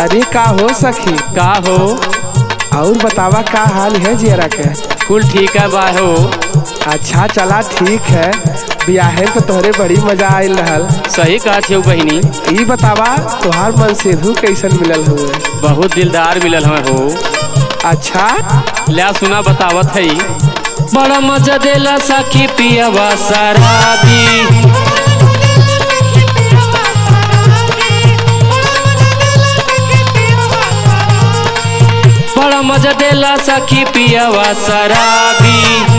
अरे का हो सखी का हो और बतावा का हाल है जियरा के कुल ठीक है बा हो अच्छा चला ठीक है बियाहे तो तोहरे बड़ी मजा आयल रहल सही कहत हो बहिनी ई बतावा तोहार मन सेधु कैसन मिलल हुए बहुत दिलदार मिलल हमें हो अच्छा ल्या सुना बतावत है बड़ा मजा देला सखी पियवा शराबी बड़ा मजा देला सखी पियवा शराबी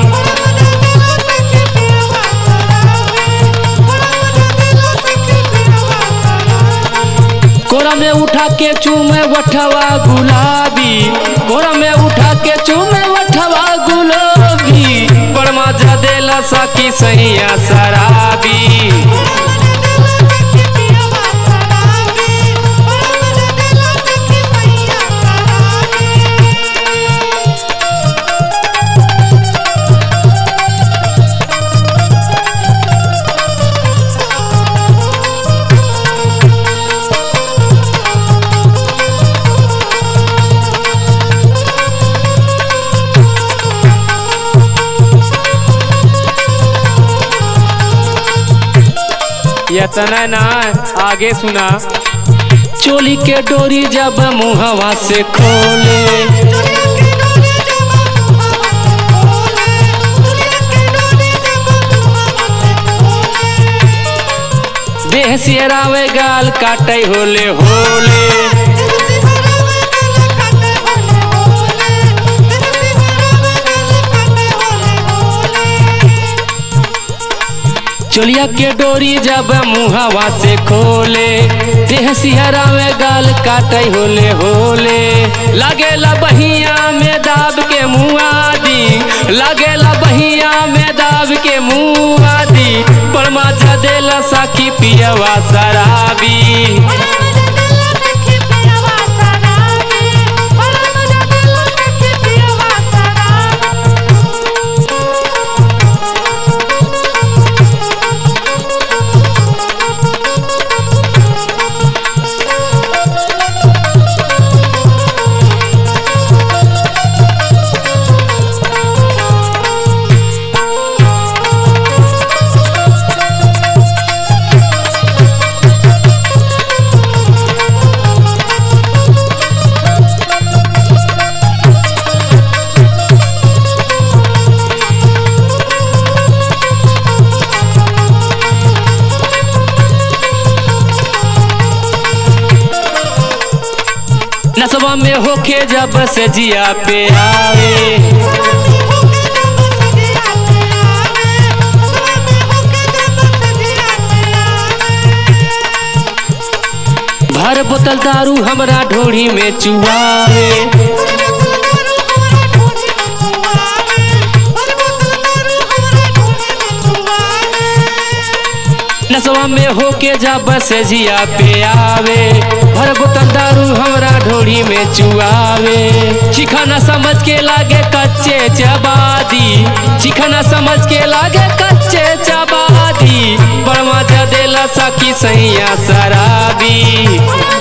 कोरा में उठा के चूमे वठवा गुलाबी कोरा में उठा के चूमे वठवा गुलाबी बड़ मजा देला सखी सैया शराबी इतना ना आगे सुना चोली के डोरी जब मुहवा से खोले देह सियरावे गाल काटे होले होले चोलिया के डोरी जब मुहवा से खोले देह सिहरावे गाल काटे होले होले लगेला बहिया में दाब के मुआदी लगेला बहिया में दाब के मुआदी परमा देला साखी पियवा शराबी नसवा में होके जब से जिया पे आवे भर बोतल दारू हमरा ढोड़ी में चुआवे नसवा में होके जब से जिया पे आवे भर बोतल दारू हमरा ढोड़ी में चुआवे चिखाना समझ के लागे कच्चे चबादी चिखाना समझ के लागे कच्चे चबादी बड़ मजा देला सखी सैया शराबी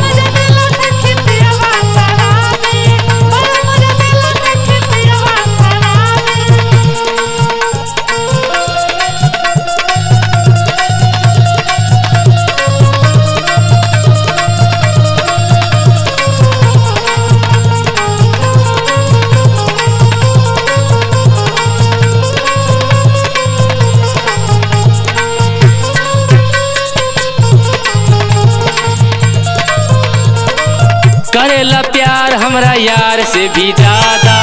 करेला प्यार हमरा यार से भी ज्यादा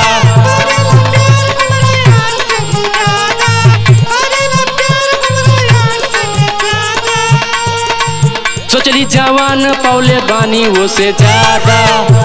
सोचली जवान पौले बानी वो से ज्यादा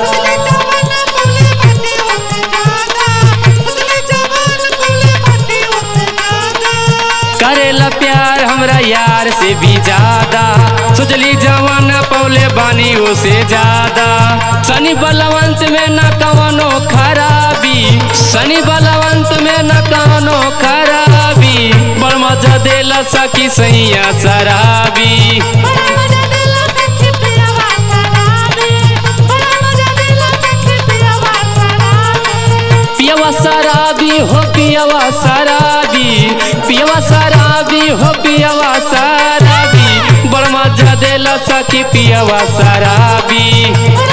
करेला प्यार हमरा यार से भी ज्यादा सोचली जवान पौले बानी वो से ज्यादा शनि बलवंत में न कवनो खराबी शनि बलवंत में न कवनो खराबी बड़ मजा देला सखी सैया शराबी बड़ा मजा देला सखी पियवा शराबी बड़ा मजा पियवा शराबी पियवा शराबी हो पियवा शराबी बड़ मजा देला सखी पियवा शराबी